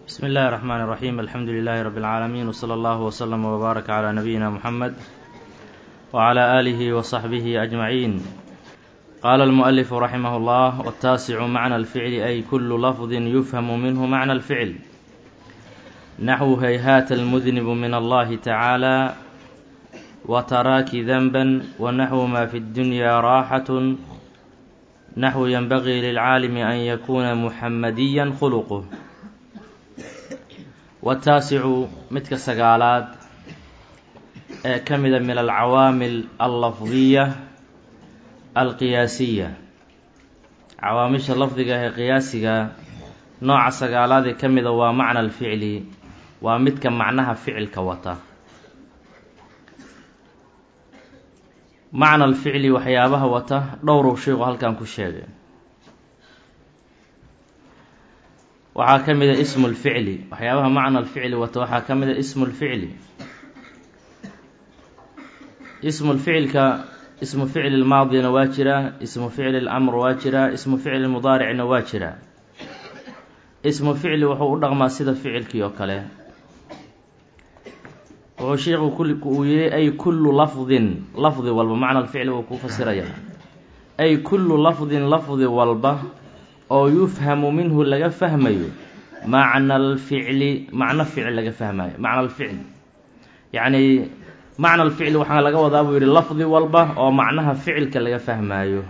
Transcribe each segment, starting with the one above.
بسم الله الرحمن الرحيم الحمد لله رب العالمين وصلى الله وسلم وبارك على نبينا محمد وعلى آله وصحبه أجمعين قال المؤلف رحمه الله والتاسع معنى الفعل أي كل لفظ يفهم منه معنى الفعل نحو هيهات المذنب من الله تعالى وتراك ذنبا ونحو ما في الدنيا راحة نحو ينبغي للعالم أن يكون محمديا خلقه wataasicu midka sagaalaad ee ka mida min alcawaamil allafdiya alqiyaasiya cawaamisha lafdiga ee qiyaasiga nooca sagaalaad ee ka mida waa macna alficli waa midka macnaha ficilka wata macna alficli waxyaabaha wata dhowrow sheikhu halkan ku sheegay waxaa ka mida ismu lficli waxyaabaha macna alficli wata waxaa ka mida ismu lficli ismu lficilka ismu ficli lmaadina waa jiraa ismu ficli lamr waa jiraa ismu ficli mudaaricna waa jiraa ismu ficli wuxuu u dhaqmaa sida ficilkii oo kale wuxuu sheikhu uu yihi ay kullu lafdin lafdi walba macna alficli uu ku fasiraya ay kullu lafdin lafdi walba oo yufhamu minhu laga fahmayo macna alficli macno ficil laga fahmayo macna alficli yacni macna alficli waxaa laga wadaa buu yihi lafdi walba oo macnaha ficilka laga fahmaayo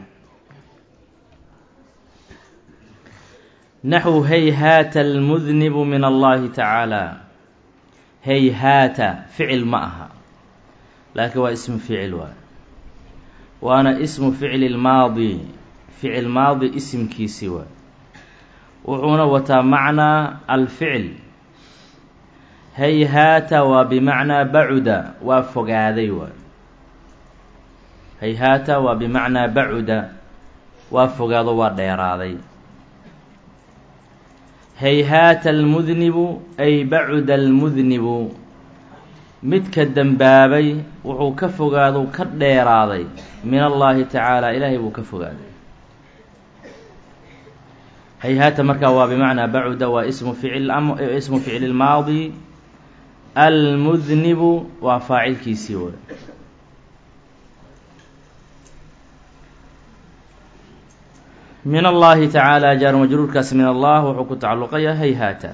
naxwu hayhaata almudnibu min allahi tacaala hayhaata ficil ma aha laakiin waa ismu ficil waay waana ismu ficli lmaadi ficil maadi isimkiisii waay wuxuuna wataa macnaa alficil hayhaata waa bimacnaa bacuda waa fogaaday waay hayhaata waa bimacnaa bacuda waa fogaado waa dheeraaday hayhaata almudnibu ay bacuda almudnibu midka dembaabay wuxuu ka fogaado ka dheeraaday min allaahi tacaala ilaahay buu ka fogaaday hayhaata markaa waa bimacnaa bacuda waa ismu ficil ismu ficli lmaadi almudnibu waa faacilkiisii way min allahi tacaala jaar majruurkaas min allah wuxuu ku tacalluqaya hayhaata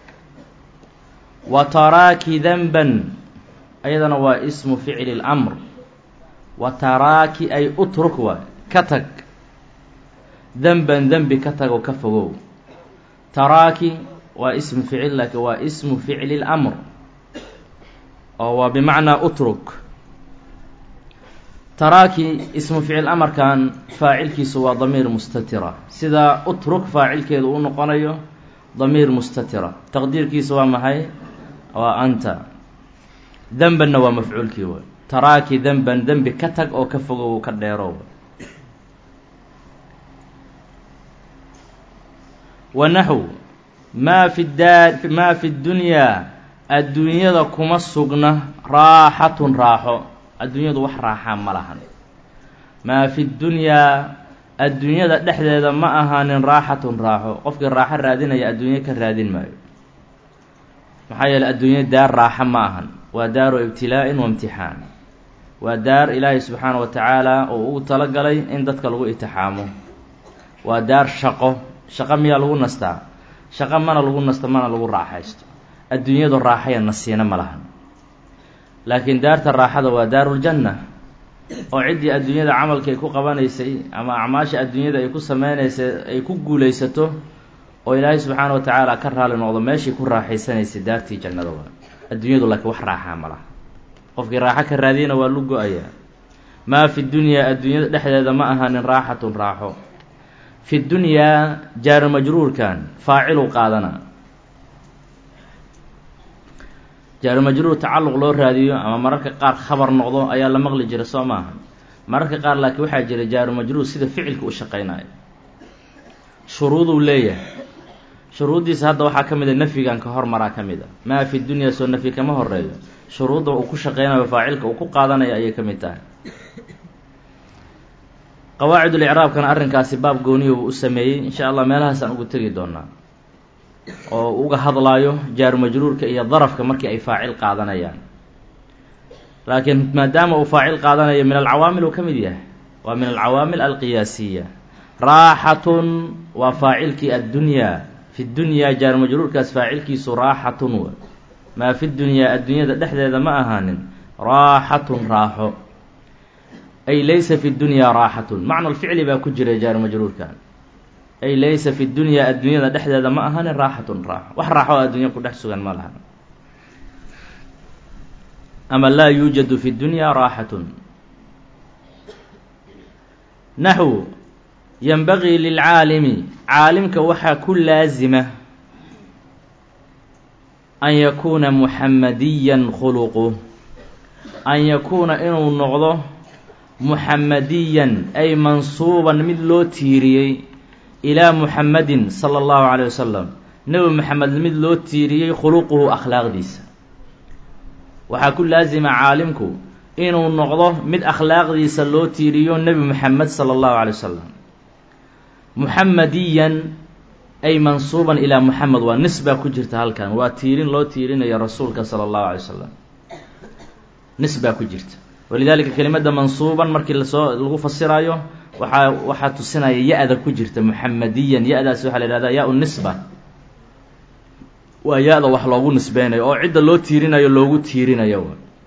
wa taraaki danban ayadana waa ismu ficli اlamr wa taraaki ay utruk waay ka tag denban dembi ka tagoo ka fogow taraaki waa ismu ficil laakiin waa ismu ficli اlamr oo waa bimacnaa utruk taraaki ismu ficil amarkan faacilkiisu waa damiir mustatira sida utruk faacilkeedu u noqonayo damiir mustatira taqdiirkiisa waa maxay waa anta denbanna waa mafcuulkii way taraaki denban dembi ka tag oo ka fogow ka dheerow wanaxw maa fi daa maa fi ddunyaa adduunyada kuma sugna raaxatun raaxo adduunyadu wax raaxaa ma lahan maa fi ddunyaa adduunyada dhexdeeda ma ahaanin raaxatun raaxo qofkii raaxo raadinaya adduunyo ka raadin maayo maxaa yeeley adduunya daar raaxo ma ahan waa daaru ibtilaa'in wa imtixaan waa daar ilaahay subxaana wa tacaala oo ugu talagalay in dadka lagu itixaamo waa daar shaqo shaqo miyaa lagu nastaa shaqo mana lagu nasto mana lagu raaxaysto adduunyadu raaxaya nasiina ma lahan laakiin daarta raaxada waa daaruljanna oo ciddii adduunyada camalka ay ku qabanaysay ama acmaasha adduunyada ay ku sameynaysay ay ku guulaysato oo ilaahay subxaana wa tacaala ka raali noqdo meeshii ku raaxaysanaysay daartii jannada waa adduunyadu laakiin wax raaxaa ma laha qofkii raaxo ka raadiyana waa lu go-ayaa maa fi dunyaa adduunyada dhexdeeda ma ahaanin raaxatun raaxo fi dunyaa jaaru majruurkan faacilu qaadana jaaru majruur tacalluq loo raadiyo ama mararka qaar khabar noqdo ayaa la maqli jira soo maaha mararka qaar laakiin waxaa jira jaaru majruur sida ficilka u shaqaynayo shuruuduu leeyahay shuruuddiisa hadda waxaa ka mid a nafyigan ka hormaraa ka mid a maa fi dunyaa soo nafyi kama horeeyo shuruudda uu ku shaqaynayo faacilka uu ku qaadanayo ayay ka mid tahay qawaacidul icraabkana arrinkaasi baab gooniyo buu u sameeyey insha allah meelahaasaan ugu tegi doonaa oo uga hadlaayo jaaru majruurka iyo darafka markii ay faacil qaadanayaan laakiin maadaama uu faacil qaadanayo min alcawaamil uu ka mid yahay waa min alcawaamil alqiyaasiya raaxatun waa faacilkii addunyaa fi dunyaa jaaru majruurkaas faacilkiisu raaxatun w maa fi dunyaa addunyada dhexdeeda ma ahaanin raaxatun raaxo ay laysa fi dunyaa raaxatun macna lficli baa ku jira jaaru majruurkan ay laysa fi dunyaa addunyada dhexdeeda ma ahaanin raaxatun raaxo wax raaxo oo addunya ku dhex sugan ma laha ama laa yuujadu fi dunyaa raaxatun naxw yanbagii lilcaalimi caalimka waxaa ku laasima an yakuuna muxamadiyan khuluquh an yakuuna inuu noqdo muxamadiyan ay mansuuban mid loo tiiriyey ilaa muxamadin sala allahu caleyh wasalam nebi moxamed mid loo tiiriyey khuluquhu akhlaaqdiisa waxaa ku laasima caalimku inuu noqdo mid akhlaaqdiisa loo tiiriyo nebi moxamed sala allahu calay wasalam muxamadiyan ay mansuuban ilaa moxamed waa nis baa ku jirta halkan waa tiirin loo tiirinayo rasuulka sala allahu alay wasalam nis baa ku jirta walidaalika kelimadda mansuuban markii lasoo lagu fasirayo waxaa waxaa tusinaya ya-da ku jirta muxamadiyan ya-daasi waxaa la yihahdaa yaa-u nisba waa ya-da wax loogu nisbeynayo oo cidda loo tiirinayo loogu tiirinayo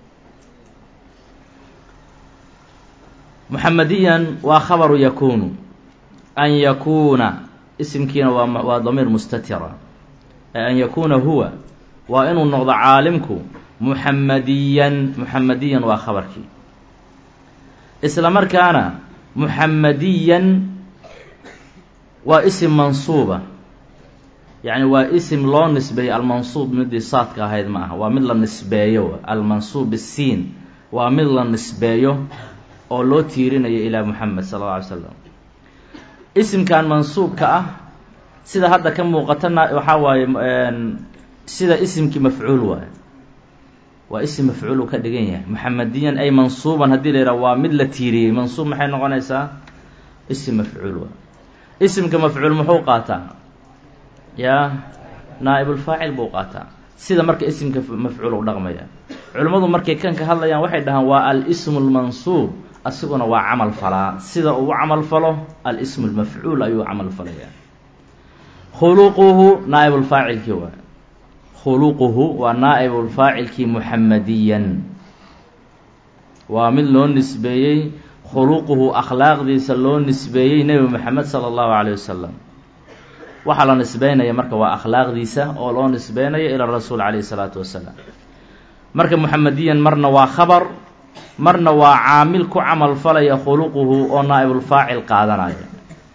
muxamadiyan waa khabaru yakuunu an yakuuna isimkiina waa waa damiir mustatira an yakuuna huwa waa inuu noqdo caalimku muxamadiyan muxamadiyan waa khabarkii isla markaana muxamadiyan waa isim mansuuba yacni waa isim loo nisbeeyo almansuub midii saadka ahayd ma aha waa mid la nisbeeyo almansuub isiin waa mid la nisbeeyo oo loo tiirinayo ilaa moxamed sala alla alay slam isimkan mansuubka ah sida hadda ka muuqatana waxaa waaye sida isimkii mafcuul waaye waa isim mafcuul uu ka dhigan yahay muxamadiyan ay mansuuban haddii la yidhaha waa mid la tiiriyey mansuub maxay noqonaysaa isim mafcuul waay isimka mafcuul muxuu qaataa yaa naa'ibulfaacil buu qaataa sida marka isimka mafcuul u dhaqmaya culimmadu markay kan ka hadlayaan waxay dhahaan waa al-ismu lmansuub asiguna waa camal falaa sida uu u camal falo al-ismu lmafcuul ayuu camal falayaa khuluquhu naa'ibulfaacilkii waay khuluquhu waa naa'ibulfaacilkii muxamadiyan waa mid loo nisbeeyey khuluquhu akhlaaqdiisa loo nisbeeyey nebi moxamed sala allahu calayh wasalam waxaa la nisbeynaya marka waa akhlaaqdiisa oo loo nisbeynayo ila rasuul calayhi salaatu wasalaam marka muxamadiyan marna waa khabar marna waa caamil ku camal falaya khuluquhu oo naa'ibulfaacil qaadanaya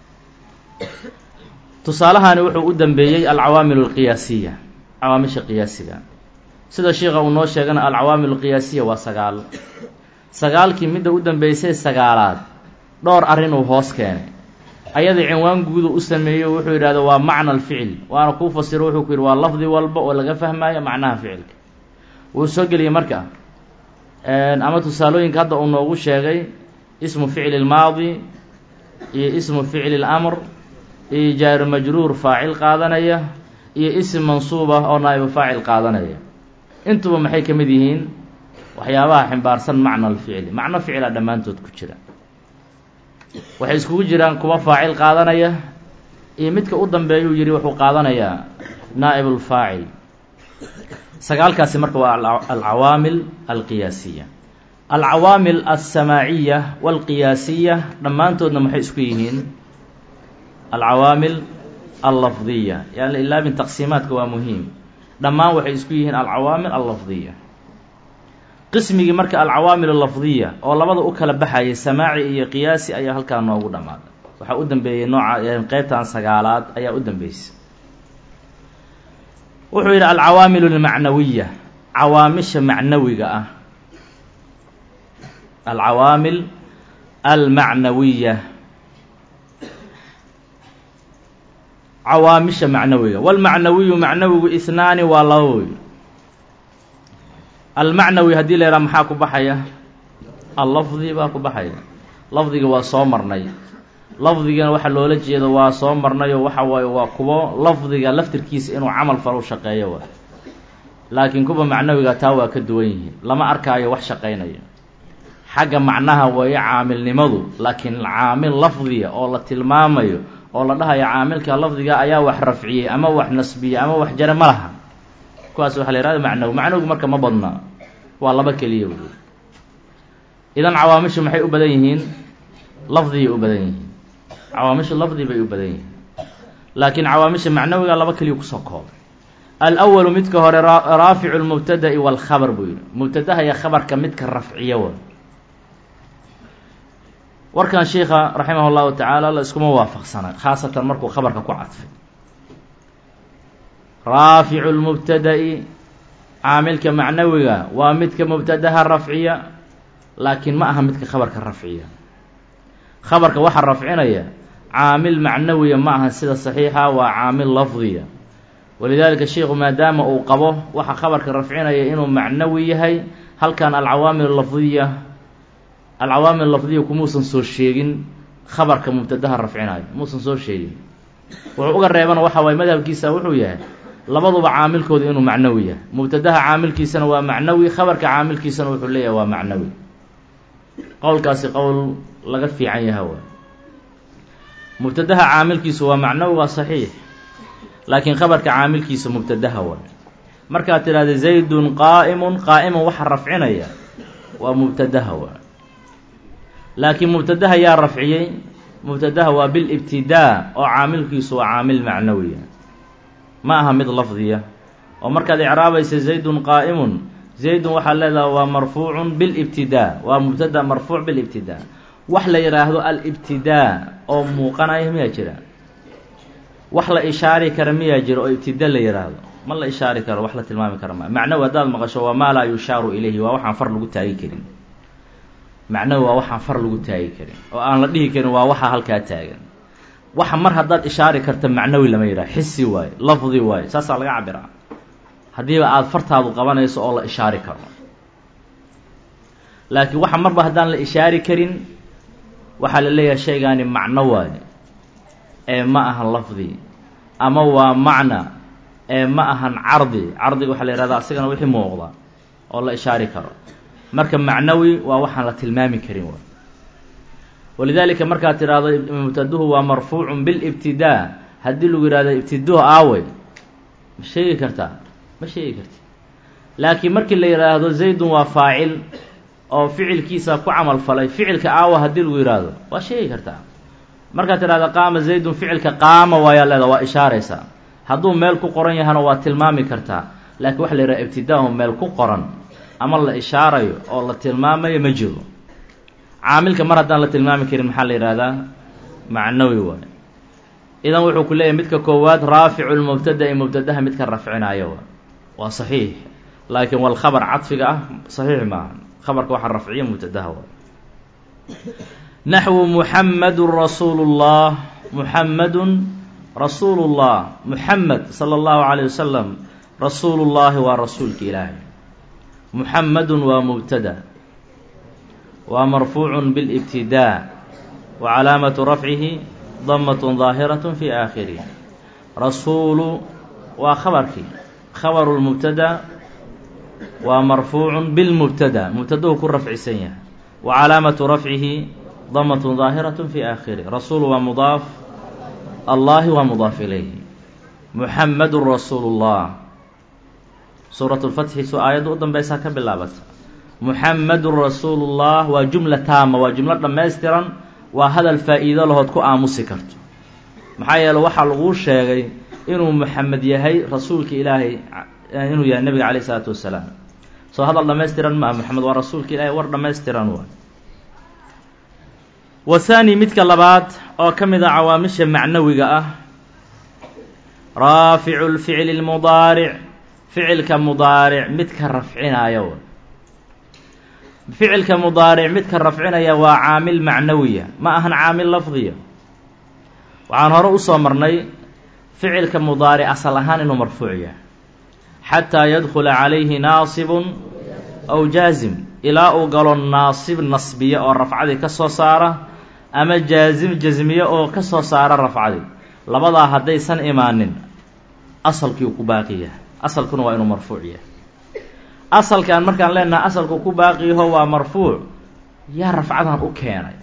tusaalahani wuxuu u dambeeyey alcawaamil alqiyaasiya cawaamisha qiyaasiga sida sheikha uu noo sheegana alcawaamil alqiyaasiya waa sagaal sagaalkii midda u dambeysay sagaalaad dhowr arrin uu hoos keenay ayada cinwaan guudu u sameeyo wuxuu yidhahda waa macna alficil waana kuu fasiro wuxuu ku yidhi waa lafdi walba oo laga fahmayo macnaha ficilka wuu soo geliyey marka ama tusaalooyinka hadda uu noogu sheegay ismu ficli lmaadi iyo ismu ficli lamr iyo jaaru majruur faacil qaadanaya iyo isim mansuub ah oo naa'ibu faacil qaadanaya intuba maxay ka mid yihiin waxyaabaha ximbaarsan macna alficli macno ficila dhammaantood ku jira waxay iskugu jiraan kuwa faacil qaadanaya iyo midka u dambeeyuu yidhi wuxuu qaadanayaa naa'ibulfaacil sagaalkaasi marka waa alcawaamil alqiyaasiya alcawaamil alsamaaciya walqiyaasiya dhammaantoodna maxay isku yihiin alcawaamil allafdiya yani ilaabin taqsiimaadka waa muhiim dhammaan waxay isku yihiin alcawaamil allafdiya qismigii marka alcawaamil allafdiya oo labada u kala baxayay samaaci iyo qiyaasi ayaa halkaa noogu dhammaaday waxaa u dambeeyey nooca qeybtan sagaalaad ayaa u dambeysay wuxuu yidhi alcawaamil almacnawiya cawaamisha macnawiga ah alcawaamil almacnawiya cawaamisha macnawiga walmacnawiyu macnawigu ihnaani waa laba wey almacnawi haddii la yidhaha maxaa ku baxaya allafdi baa ku baxaya lafdiga waa soo marnay lafdigana waxaa loola jeedo waa soo marnayo waxa waaye waa kuwo lafdiga laftirkiisa inuu camal falo u shaqeeyo wa laakiin kuwa macnawiga taa waa ka duwan yihiin lama arkaayo wax shaqaynayo xagga macnaha weeye caamilnimadu laakiin caamil lafdiya oo la tilmaamayo oo la dhahayo caamilka lafdiga ayaa wax rafciyey ama wax nasbiyey ama wax jare ma laha kuwaas waxa la yihahda macnawi macnawigu marka ma badna waa laba keliya wey idan cawaamishu maxay u badan yihiin lafdiyay u badan yihiin cawaamishu lafdi bay u badan yihiin laakiin cawaamisha macnawiga laba keliya kusoo koobay alwalu midka hore raaficu lmubtada'i walkhabar buu yihi mubtadaha iyo khabarka midka rafciya wa warkan sheika raximah llahu tacaala la iskuma waafaqsana khaasatan markuu khabarka ku cadfay raaficu lmubtada'i caamilka macnawiga waa midka mubtadaha rafciya laakiin ma aha midka khabarka rafciya khabarka waxaa rafcinaya caamil macnawiya ma aha sida saxiixa waa caamil lafdiya walidaalika sheikhu maadaama uu qabo waxa khabarka rafcinaya inuu macnawi yahay halkan alcawaamil lafdiya alcawaamil lafdiya kumuusan soo sheegin khabarka mubtadaha rafcinayo muusan soo sheegin wuxuu uga reebana waxa waaye madhabkiisa wuxuu yahay labaduba caamilkooda inuu macnawi yahay mubtadaha caamilkiisana waa macnawi khabarka caamilkiisana wuxuu leeyahay waa macnawi qowlkaasi qowl laga fiican yaha waa mubtadaha caamilkiisu waa macnawi waa saxiix laakiin khabarka caamilkiisa mubtadaha waa markaad tidhahda zaydun qaa'imun qaa'iman waxa rafcinaya waa mubtadaha waa laakiin mubtadaha yaa rafciyey mubtadaha waa bilibtidaa oo caamilkiisu waa caamil macnawiya ma aha mid lafdiya oo markaad icraabaysa zaydun qaa'imun zaydun waxaad leedaha waa marfuucun bilibtidaa waa mubtada marfuuc bilibtidaa wax la yidhaahdo alibtidaa oo muuqanaya miyaa jira wax la ishaari kara miyaa jira oo ibtida la yidhaahdo ma la ishaari karo wax la tilmaami kara ma macnawi haddaad maqasho waa maa laa yushaaru ilayhi waa waxaan far lagu taagi karin macnawi waa waxaan far lagu taagi karin oo aan la dhihi karin waa waxa halkaa taagan waxa mar haddaad ishaari karta macnawi lama yidhaha xisi waaye lafdi waaye saasaa laga cabiraa haddiiba aada fartaadu qabanayso oo la ishaari karo laakiin waxa marba haddaan la ishaari karin waxaa la leeyahay shaygaani macno waaye ee ma ahan lafdi ama waa macna ee ma ahan cardi cardiga waxaa la yihahda asigana wixii muuqda oo la ishaari karo marka macnawi waa waxaan la tilmaami karin waay walidaalika markaad tidhaahdo mubtaduhu waa marfuucun bilibtidaa haddii lagu yihahdo ibtiduhu aawey ma sheegi kartaa ma sheegi karti laakiin markii la yidhaahdo zaydun waa faacil oo ficilkiisa ku camal falay ficilka aawa haddii lagu yidhaahdo waa sheegi kartaa markaad tidhahdo qaama zaydun ficilka qaama waayaa leeda waa ishaaraysaa hadduu meel ku qoran yahana waa tilmaami kartaa laakiin waxa la yidhaha ibtidaahu meel ku qoran ama la ishaarayo oo la tilmaamayo ma jiro caamilka mar haddaan la tilmaami karin maxaa la yidhahdaa macnawi waay idan wuxuu ku leeyahay midka koowaad raaficu lmubtada'i mubtadaha midka rafcinaayo wa waa saxiix laakiin walkhabar cadfiga ah saxiix maaha khabarka waxaa rafciya mubtadaha waay naxwu muxamadun rasuulu llah muxamadun rasuulu llah muxamed sala allahu calayh wasalam rasuulu llaahi waa rasuulka ilaahay muxamadun waa mubtada waa marfuucun bilibtidaa wa calaamatu rafcihi damatun daahiratun fi aakhirih rasuulu waa khabarkii khabaru lmubtada waa marfuucun bilmubtada mubtadahu ku rafcisan yahay wa calaamatu rafcihi damatun daahiratun fi aakhirih rasuulu waa mudaaf allahi waa mudaaf ilayhi muxamadun rasuulu llah suurat lfatxi su aayadda u danbeysaa ka bilaabata muxamadun rasuulu llah waa jumla taama waa jumlo dhammaystiran waa hadal faa-iido lahood ku aamusi karto maxaa yeele waxaa laguu sheegay inuu muxamed yahay rasuulka ilaahay inuu yahay nebiga calayh isalaatu wasalaam soo hadal dhammaystiran maa moxamed waa rasuulka ilaahay war dhammaystiran waa wahaani midka labaad oo ka mid a cawaamisha macnawiga ah raaficu lficli lmudaaric ficilka mudaaric midka rafcinaya ficilka mudaaric midka rafcinaya waa caamil macnawiya ma ahan caamil lafdiya waxaan hore usoo marnay ficilka mudaaric asal ahaan inuu marfuuc yahay xataa yadkhula calayhi naasibun aw jaazim ilaa uu galo naasib nasbiya oo rafcadii ka soo saara ama jaazim jasmiye oo ka soo saara rafcadii labadaa haddaysan imaanin asalkiiu ku baaqi yahay asalkuna waa inuu marfuuc yahay asalkan markaan leenaha asalku ku baaqiyaho waa marfuuc yaa rafcadan u keenay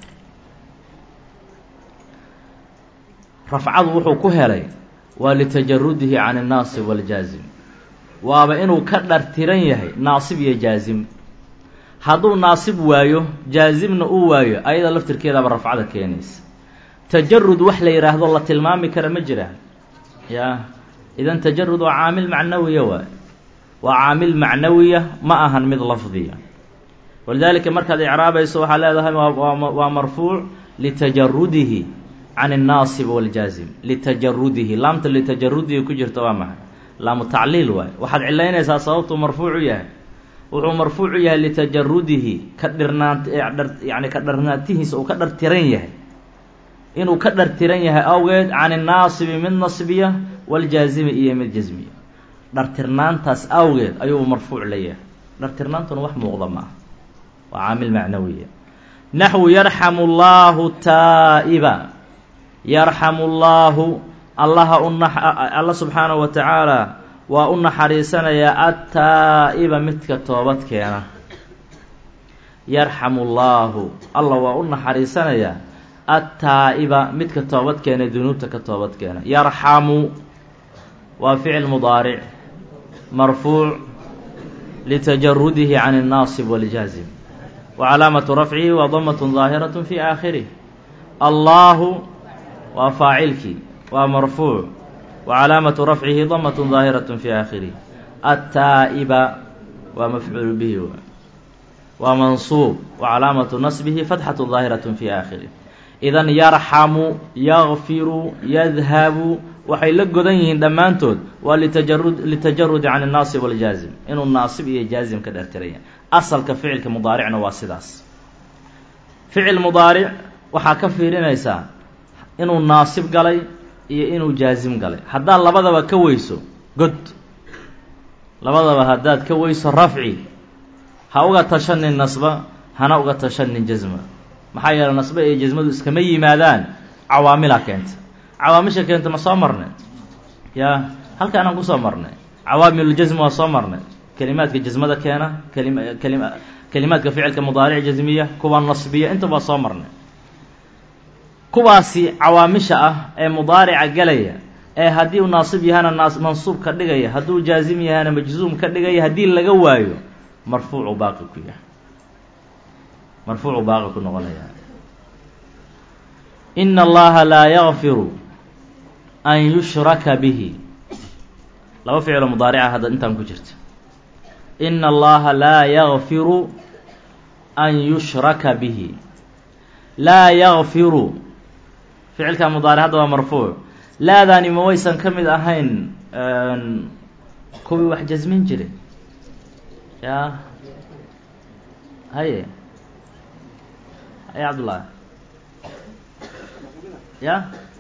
rafcadu wuxuu ku helay waa litajarudihi can annaasib waljaazim waaba inuu ka dhartiran yahay naasib iyo jaazim hadduu naasib waayo jaazimna uu waayo ayada laftirkeedaaba rafcada keenaysa tajarud wax la yidhaahdo la tilmaami kara ma jiraan yaa idan tajarud waa caamil macnawiya waay waa caamil macnawiya ma ahan mid lafdiya walidaalika markaad icraabayso waxaa leedahay waa marfuuc litajarudihi can الnaasib wاljaazim litajarudihi laamta litajarudihi ku jirta waa maxay laamu tacliil waay waxaad cilaynaysaa sababtuu marfuucu yahay wuxuu marfuucu yahay litajarudihi ka dhirnaant yani ka dharnaantihiisa uu ka dhartiran yahay inuu ka dhartiran yahay awgeed can الnaasibi mid nasbiya wاljaazimi iyo mid jasmiya dhartirnaantaas awgeed ayuu marfuuc leeyahay dhartirnaantuna wax muuqda ma ah waa caamil macnawiya naxwu yarxamu اllahu taa'iba yarxamu llaahu allaha una alla subxaanahu wa tacaala waa u naxariisanayaa attaa'iba midka toobad keena yarxamu llaahu alla waa u naxariisanayaa attaa'iba midka toobad keena dunuubta ka toobad keena yarxamu waa ficil mudaaric marfuuc litajarudihi can الnaasib wاljaazim wa calaamatu rafcihi waa damat daahiraة fi aakhirih allaahu waa faacilkii waa marfuuc wa calaamatu rafcihi damat daahiraة fi aakhirih attaa'iba waa mafcuul bihi w waa mansuub wa calaamatu nasbihi fatxaة daahiraة fi aakhirih idan yarxamu yakfiru yadhabu waxay la godan yihiin dhammaantood waa litajarud litajarudi can الnaasib wاljaazim inuu naasib iyo jaazim ka dhertiraya asalka ficilka mudaaricna waa sidaas ficil mudaaric waxaa ka fiirinaysaa inuu naasib galay iyo inuu jaazim galay haddaad labadaba ka weyso god labadaba haddaad ka weyso rafci ha uga tashanin nasba hana uga tashanin jasma maxaa yeeley nasbe iyo jasmadu iskama yimaadaan cawaamilaa keenta cawaamisha keenta ma soo marnay yaa halkaanaan kusoo marnay cawaamiluljasmi waa soo marnay kelimaadka jasmada keena kalim kalim kelimaadka ficilka mudaaric jasmiya kuwa nasbiya intaba waa soo marnay kuwaasi cawaamisha ah ee mudaarica gelaya ee haddii uu naasib yahana naas mansuub ka dhigaya hadduu jaazim yahana majzuum ka dhigaya haddii laga waayo marfuucu baaqi ku yahay marfuucu baaqi ku noqonaya ina allaha laa yakfiru an yushraka bihi laba ficilo mudaarica hadda intaan ku jirta ina allaha laa yakfiru an yushraka bihi laa yakfiru ficilka mudaaric hadda waa marfuuc laadaani ma waysan ka mid ahayn kuwii wax jasmin jiray ya haye haye cabdullahi ya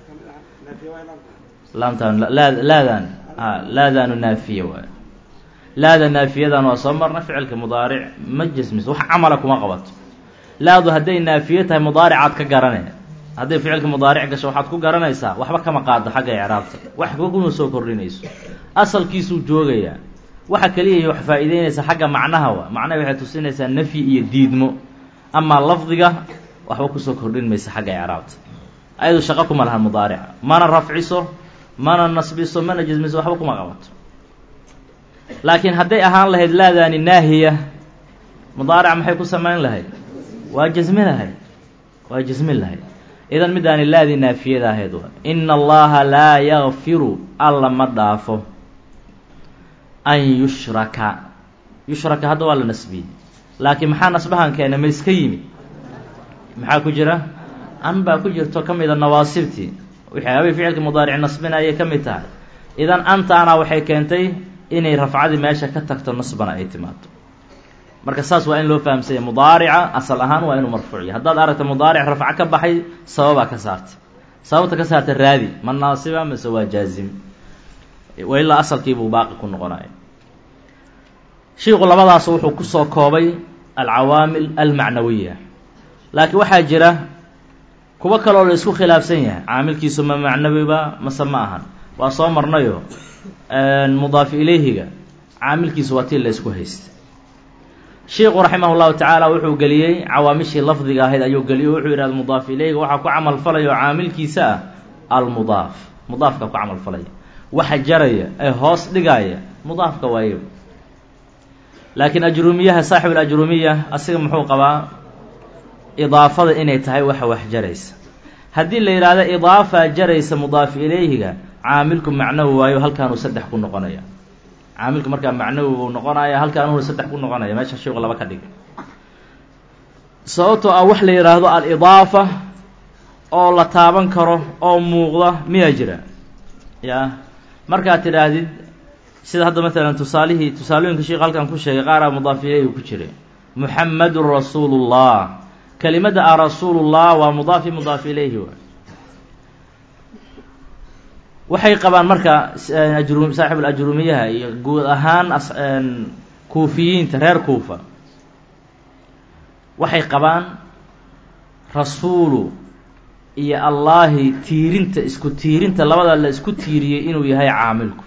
laamtan laa laadan a laadaanu naafiya waay laada naafiyadan waa soo marna ficilka mudaaric ma jasmis wax camala kuma qabato laadu hadday naafiye tahay mudaaricaad ka garane hadday ficilka mudaaric gasho waxaad ku garanaysaa waxba kama qaado xagga icraabta wax kuma soo kordhinayso asalkiisuu joogayaa waxa keliya wax faa'iideynaysa xagga macnaha wa macnaha waxay tusinaysaa nafyi iyo diidmo amaa lafdiga waxba kusoo kordhin maysa xagga icraabta ayadu shaqo kuma lahan mudaarica mana rafciso mana nasbiso mana jasmiso waxba kuma qabato laakiin hadday ahaan lahayd laadaani naahiya mudaarica maxay ku samayn lahayd waa jasmi lahayd waa jasmin lahayd idan midaani laadii naafiyada ahayd waa ina allaha laa yakfiru alla ma dhaafo an yushraka yushraka hadda waa la nasbiyey laakiin maxaa nasbahan keena ma iska yimid maxaa ku jira an baa ku jirto ka mida nawaasibtii waxyaabay ficilka mudaaric nasbinayay ka mid tahay idan antaana waxay keentay inay rafcadii meesha ka tagto nasbana ay timaado marka saas waa in loo fahamsanya mudaarica asal ahaan waa inuu marfuuc yahay haddaad aragta mudaaric rafco ka baxay sababaa ka saartay sababta ka saarta raadi ma naasiba mase waa jaazim wa ilaa asalkiibuu baaqi ku noqonaya shiiku labadaas wuxuu kusoo koobay alcawaamil almacnawiya laakiin waxaa jira kuwo kaloo la isku khilaafsan yahay caamilkiisu ma macnawiba mase ma ahan waa soo marnayo mudaafi ilayhiga caamilkiisu waa tii la isku haysta sheikhu raximah llahu tacaala wuxuu geliyey cawaamishii lafdiga ahayd ayuu geliyey wuxuu yidhahda mudaaf ilayhiga waxaa ku camal falaya oo caamilkiisa ah almudaaf mudaafka ku camal falaya waxa jaraya ee hoos dhigaya mudaafka waaye laakiin ajruumiyaha saaxib alajruumiya asiga muxuu qabaa idaafada inay tahay waxa wax jaraysa haddii la yidhaahdo idaafa jaraysa mudaafi ilayhiga caamilku macnawi waayo halkaanuu saddex ku noqonaya caamilku markaa macnawi buu noqonaya halkaanuu saddex ku noqonaya meesha sheeku laba ka dhigay sababtoo ah wax la yidhaahdo al-idaafa oo la taaban karo oo muuqda miyaa jira ya markaad tidhaahdid sida hadda maalan tusaalihii tusaalooyinka sheekh halkan ku sheegay qaaraa mudaaf ilayhi ku jiray muxamadun rasuulullah kelimadda a rasuulullah waa mudaafi mudaaf ilayhi waay waxay qabaan marka ajru saaxib alajruumiyaha iyo guud ahaan kuufiyiinta reer kuufa waxay qabaan rasuulu iyo allaahi tiirinta isku tiirinta labada la isku tiiriyey inuu yahay caamilku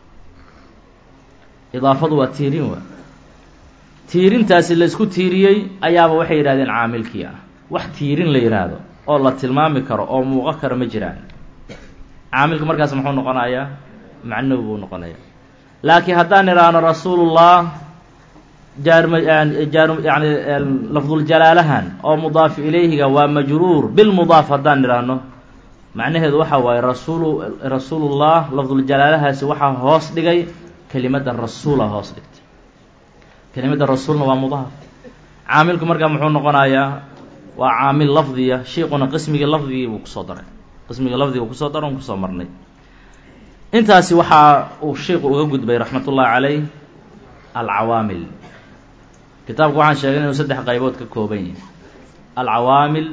idaafadu waa tiirin waa tiirintaasi la isku tiiriyey ayaaba waxay yidhahdeen caamilkii ah wax tiirin la yidhaahdo oo la tilmaami karo oo muuqo karo ma jiraan caamilka markaas muxuu noqonayaa macnawi buu noqonaya laakiin haddaan idhaahno rasuulullah jaarm jaar yani lafduljalaalahan oo mudaaf ilayhiga waa majruur bilmudaaf haddaan idhaahno macnaheedu waxa waaye rasuulu rasuulullah lafduljalaalahaasi waxaa hoos dhigay kelimadda rasuula hoos dhigtay kelimadda rasuulna waa mudaaf caamilku markaa muxuu noqonayaa waa caamil lafdiya shiiquna qismigii lafdigii buu kusoo daray qismigii lafdiga kusoo daro n kusoo marnay intaasi waxaa uu sheiku uga gudbay raxmat ullahi caleyh alcawaamil kitaabku waxaan sheegay inuu saddex qaybood ka kooban yahay alcawaamil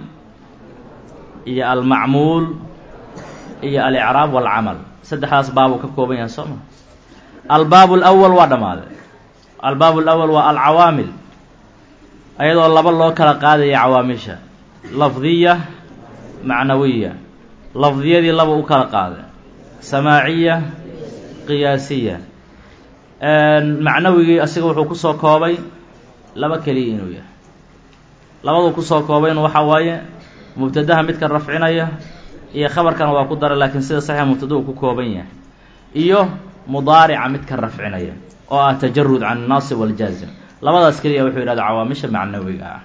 iyo almacmuul iyo alicraab walcamal saddexdaas baabuu ka kooban yahay soo ma albaab alawal waa dhammaaday albaab alawal waa alcawaamil ayadoo laba loo kala qaadaya cawaamisha lafdiya macnawiya lafdiyadii laba u kala qaaday samaaciya qiyaasiya macnawigii asiga wuxuu kusoo koobay laba keliya inuu yahay labaduu kusoo koobayna waxaa waaye mubtadaha midka rafcinaya iyo khabarkana waa ku dara laakiin sida saxiixa mubtada uu ku kooban yahay iyo mudaarica midka rafcinaya oo ah tajarud can annaasib waljaazim labadaas keliya wuxuu yidhahda cawaamisha macnawiga ah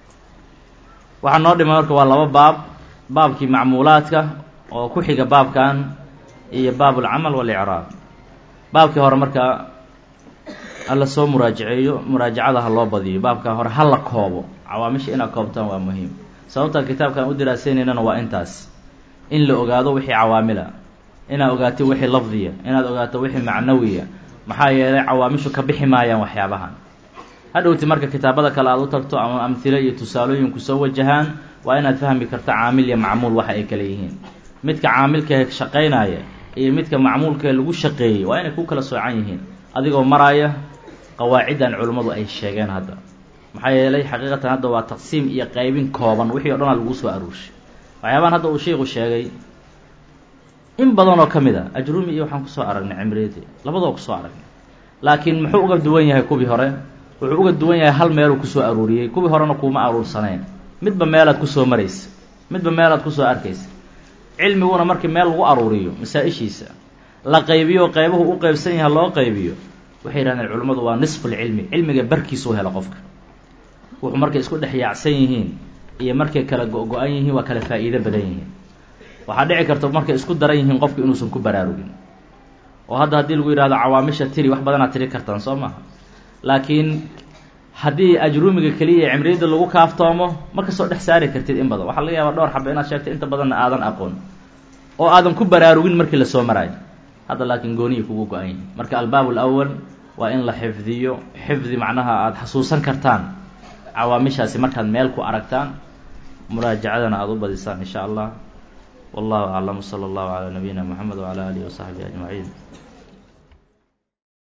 waxaa noo dhimay marka waa laba baab baabkii macmuulaadka oo ku xiga baabkan iyo baab alcamal walicraab baabkii hore marka hala soo muraajaceeyo muraajacada ha loo badiyo baabka hore ha la koobo cawaamisha inaad koobtaan waa muhiim sababta kitaabkan u diraaseynayna waa intaas in la ogaado wixii cawaamila inaad ogaato wixii lafdiya inaad ogaato wixii macnawiya maxaa yeelay cawaamishu ka bixi maayaan waxyaabahan hadhowti marka kitaabada kale aad u tagto ama amhilo iyo tusaalooyinku soo wajahaan waa inaad fahmi karto caamil iyo macmuul waxa ay kale yihiin midka caamilkae shaqaynaya iyo midka macmuulkae lagu shaqeeyey waa inay ku kala soocan yihiin adigoo maraya qawaaciddan culimmadu ay sheegeen hadda maxaa yeelay xaqiiqatan hadda waa taqsiim iyo qaybin kooban wixii o dhan a lagu soo aruushay waxyaabahan hadda uu sheiku sheegay in badan oo ka mid a ajrumi iyo waxaan kusoo aragnay cimriyadi labadoo kusoo aragnay laakiin muxuu uga duwan yahay kuwii hore wuxuu uga duwan yahay hal meeluu kusoo aruuriyey kuwii horena kuuma aruursanayn midba meelaad kusoo maraysa midba meelaad kusoo arkaysa cilmiguna markii meel lagu aruuriyo masaa-ishiisa la qaybiyo qaybuhu u qeybsan yahay loo qaybiyo waxay yidhahdeen culimmadu waa nisfulcilmi cilmiga barkiisuu helo qofka wuxuu markay isku dhex yaacsan yihiin iyo markay kala go-go-an yihiin waa kala faa'iido badan yihiin waxaa dhici karta markay isku daran yihiin qofku inuusan ku baraarugin oo hadda haddii lagu yidhahdo cawaamisha tiri wax badanaad tiri kartaan soo maha laakiin haddii ajruumiga keliya ee cimriyadda lagu kaaftoomo ma kasoo dhex saari kartid in badan waxaa laga yaabaa dhowr xaba inaad sheegto inta badanna aadan aqoon oo aadan ku baraarugin markii lasoo maraayo hadda laakiin gooniyi kugu go-an yihin marka albaab alawal waa in la xifdiyo xifdi macnaha aada xasuusan kartaan cawaamishaasi markaad meel ku aragtaan muraajacadana aada u badisaan in sha allah wallahu aclam sala allahu calaa nabiyina moxamed wacala aalihi wasaxbihi ajmaciin